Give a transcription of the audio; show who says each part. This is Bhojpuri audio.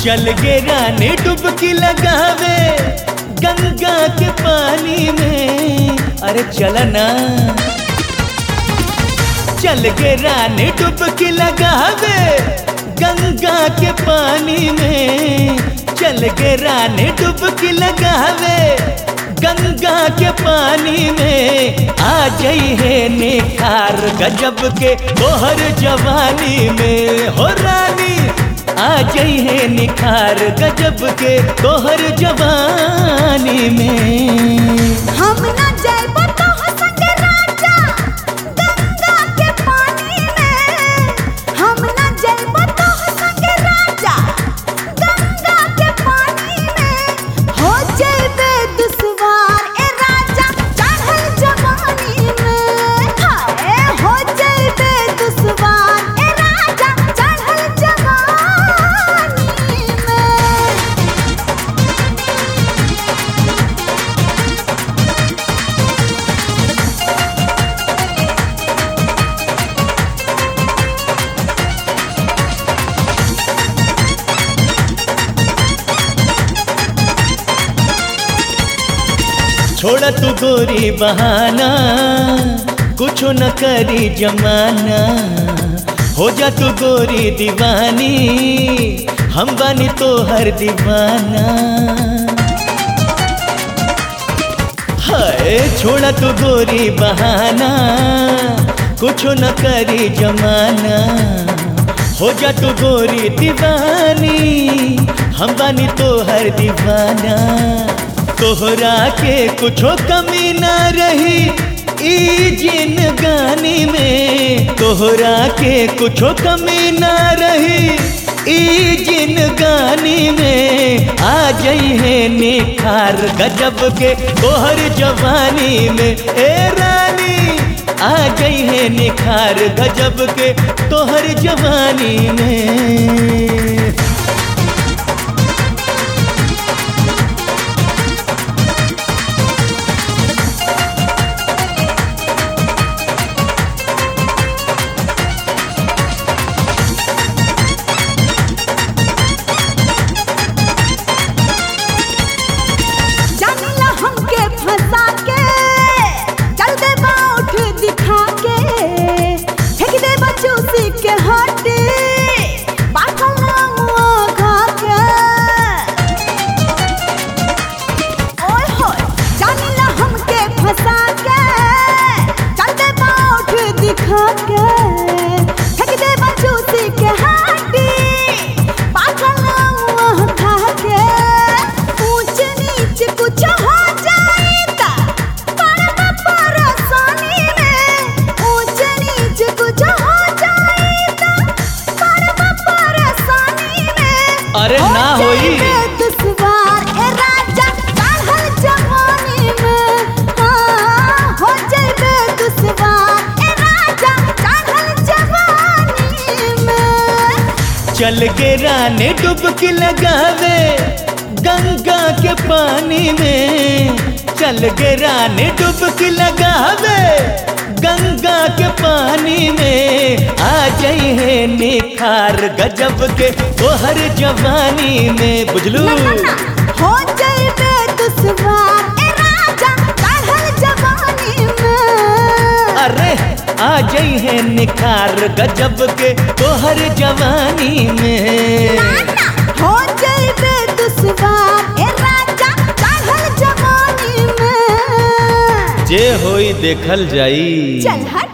Speaker 1: चल गे रानी डुबकी लगावे गंगा के पानी में अरे चल ना चल गे रानी डुबकी लगावे गंगा के पानी में चल गे रानी डुबकी लगावे गंगा के पानी में आ जई है निखार गजब के तोहर जवानी में हो रानी आ जई है निखार गजब के तोहर जवानी में
Speaker 2: हम ना जाइबो तोह संगे राजा गंगा के पानी में हम ना जाइबो तोह संगे राजा गंगा के पानी में हो जाइबे दुश्वार ए राजा चढ़ल जवानी में हाय हो जाइबे दुश्वार ए राजा चढ़ल जवानी में
Speaker 1: छोड़ तू गोरी बहाना कुछ न करी जमाना हो जा तू गोरी दीवानी हम बानी तो हर दीवाना हाय छोड़ा तू गोरी बहाना कुछ न करी जमाना हो जा तू गोरी दीवानी हम बानी तो हर दीवाना तोहरा के कुछो कमी ना रही ई जिन गानी में तोहरा के कुछो कमी ना रही ई जिन गानी में आ जई है निखार गजब के तोहर जवानी में ए रानी आ गई है निखार गजब के तोहर जवानी में
Speaker 2: जानिला हमके फंसा के चल दे उठ दिखा के फेंक दे चूसी के हटे बाखल मुआ खा के ओए होए जानिला हमके फंसा के चल दे उठ दिखा के फेंक दे चूसी के हटे बाखल मुआ खा के ऊंच नीच कुछ हो जाए ता बड़ा परेशानी में ऊंच नीच कुछ हो जाए ता बड़ा परेशानी में
Speaker 1: अरे
Speaker 2: हो
Speaker 1: ना होई।
Speaker 2: जाए दुश्वार ए राजा चढ़ल जवानी में हाँ हो जाए दुश्वार ए राजा चढ़ल जवानी में
Speaker 1: चल के रानी डुबकी लगावे गंगा के पानी में चल के रानी डुबकी लगावे गंगा के पानी में आ जाई है निखार गजब के तोहर जवानी में बुझलू
Speaker 2: ना ना ना हो जाइबे दुश्वार ए राजा चढ़ल जवानी में
Speaker 1: अरे आ जाई है निखार गजब के तोहर जवानी में
Speaker 2: ना ना हो जाइबे दुश्वार ए राजा चढ़ल जवानी में
Speaker 1: जे होई देखल जाई
Speaker 2: चल हट